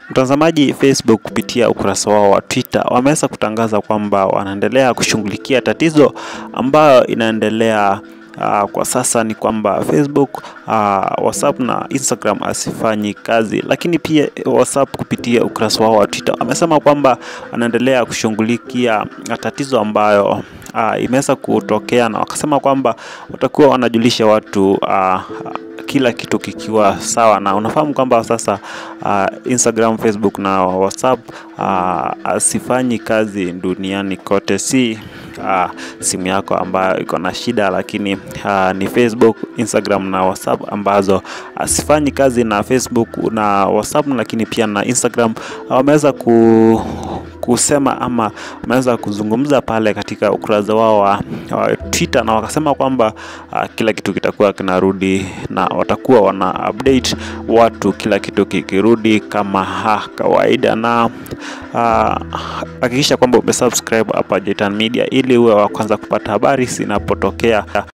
Mtazamaji, Facebook kupitia ukurasa wao wa Twitter wameweza kutangaza kwamba wanaendelea kushughulikia tatizo ambayo inaendelea Uh, kwa sasa ni kwamba Facebook, uh, WhatsApp na Instagram asifanyi kazi, lakini pia WhatsApp kupitia ukurasa wao wa Twitter wamesema kwamba wanaendelea kushughulikia tatizo ambayo uh, imeweza kutokea, na wakasema kwamba watakuwa wanajulisha watu uh, kila kitu kikiwa sawa, na unafahamu kwamba sasa uh, Instagram, Facebook na WhatsApp uh, asifanyi kazi duniani kote, si uh, simu yako ambayo iko na shida, lakini uh, ni Facebook, Instagram na WhatsApp ambazo asifanyi kazi, na Facebook na WhatsApp, lakini pia na Instagram wameweza ku kusema ama wameweza kuzungumza pale katika ukurasa wao wa, wa Twitter na wakasema kwamba uh, kila kitu kitakuwa kinarudi na watakuwa wana update watu kila kitu kikirudi kama ha, kawaida na hakikisha uh, kwamba umesubscribe hapa Jitan Media ili uwe wa kwanza kupata habari zinapotokea.